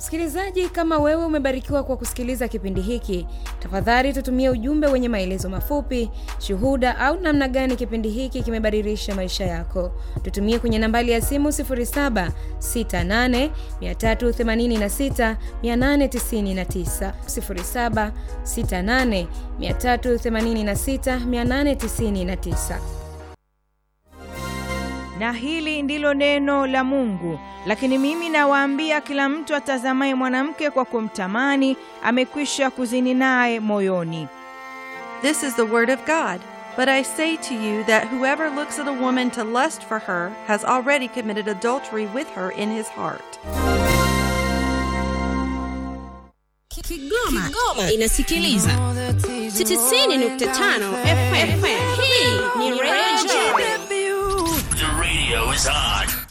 Msikilizaji, kama wewe umebarikiwa kwa kusikiliza kipindi hiki, tafadhali tutumie ujumbe wenye maelezo mafupi, shuhuda au namna gani kipindi hiki kimebadilisha maisha yako. Tutumie kwenye nambari ya simu 0768386899, 0768386899. Na hili ndilo neno la Mungu. Lakini mimi nawaambia, kila mtu atazamaye mwanamke kwa kumtamani amekwisha kuzini naye moyoni. This is the word of God. But I say to you that whoever looks at a woman to lust for her has already committed adultery with her in his heart. Kigoma, Kigoma inasikiliza 90.5 FM. Hii ni Radio The radio is on.